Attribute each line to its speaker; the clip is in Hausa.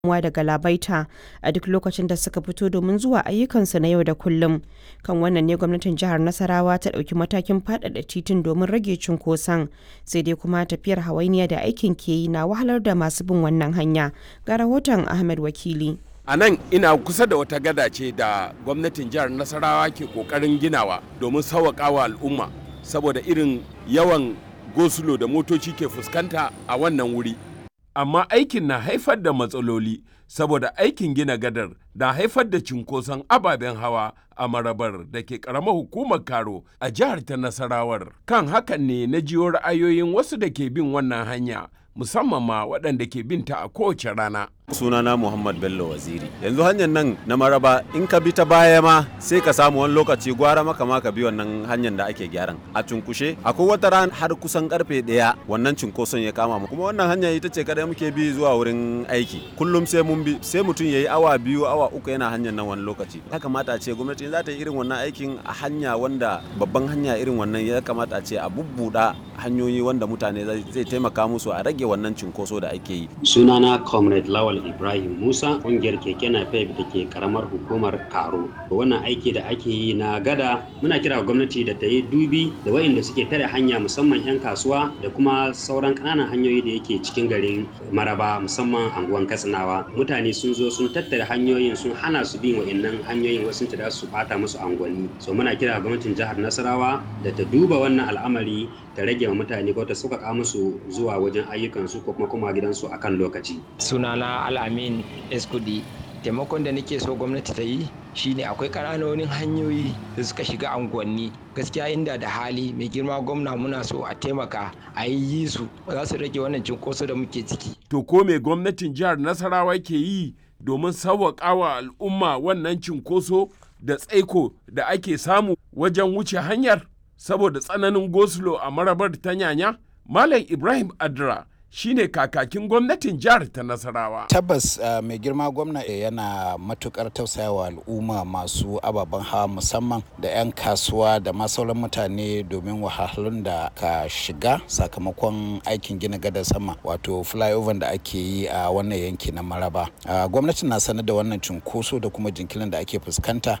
Speaker 1: damuwa da galabaita a duk lokacin da suka fito domin zuwa ayyukansu na yau da kullum. Kan wannan ne gwamnatin jihar Nasarawa ta ɗauki matakin faɗaɗa titin domin rage cunkoson. Sai dai kuma tafiyar hawainiya da aikin ke yi na wahalar da masu bin wannan hanya. Ga rahoton Ahmed Wakili.
Speaker 2: a nan ina kusa da wata gada ce da gwamnatin jihar nasarawa ke kokarin ginawa domin sauwaƙawa al'umma saboda irin yawan gosulo da motoci ke fuskanta a wannan wuri amma aikin na haifar da matsaloli saboda aikin gina gadar na haifar da cinkoson ababen hawa a marabar da ke karamar hukumar karo a jihar ta nasarawar kan hakan ne na jiyo ra'ayoyin wasu da ke bin wannan hanya musamman ma waɗanda ke binta a kowace rana
Speaker 3: sunana muhammad bello waziri yanzu hanyar nan na maraba in ka bi ta baya ma sai ka samu wani lokaci gwara maka ma ka bi wannan hanyar da ake gyaran a cunkushe akwai wata ran har kusan karfe daya wannan cunkoson ya kama mu kuma wannan hanya ita ce kadai muke bi zuwa wurin aiki kullum sai mun bi sai mutum yayi awa biyu awa uku yana hanyar nan wani lokaci ya kamata a ce gwamnati za ta yi irin wannan aikin a hanya wanda babban hanya irin wannan ya kamata a ce a bubbuda hanyoyi wanda mutane zai taimaka musu a rage wannan cunkoso da ake yi
Speaker 4: sunana comrade lawal Ibrahim Musa kungiyar keke napep da ke karamar hukumar Karo. Wannan aiki da ake yi na gada muna kira gwamnati da ta yi dubi da waɗanda suke tare hanya musamman 'yan kasuwa da kuma sauran ƙananan hanyoyi da yake cikin garin Maraba musamman anguwan Katsinawa. Mutane sun zo sun tattare hanyoyin sun hana su bin waɗannan hanyoyin wasu ta su bata musu angwani. So muna kira gwamnatin jihar Nasarawa da ta duba wannan al'amari ta rage wa mutane ko ta sauƙaƙa musu zuwa wajen ayyukansu ko kuma kuma gidansu akan lokaci.
Speaker 5: Sunana Al'amin Eskudi taimakon da nake so gwamnati ta yi shine akwai ƙananonin hanyoyi da suka shiga unguwanni gaskiya inda da hali mai girma gwamna muna so a taimaka a yi su za su rage wannan cinkoso da muke ciki.
Speaker 2: To ko me gwamnatin jihar Nasarawa ke yi domin sauwaƙawa al'umma wannan cinkoso da tsaiko da ake samu wajen wuce hanyar? saboda tsananin gosulo a marabar ta nyanya malam ibrahim adra shine kakakin gwamnatin jihar ta nasarawa
Speaker 6: tabbas uh, mai girma gwamna yana matukar tausayawa al'umma masu ababen hawa musamman da 'yan kasuwa da ma sauran mutane domin wahalhalun da ka shiga sakamakon aikin gina gadar sama wato flyover da ake yi a uh, wannan yanki na maraba uh, gwamnati na sanar da wannan cunkoso da kuma jinkirin da ake fuskanta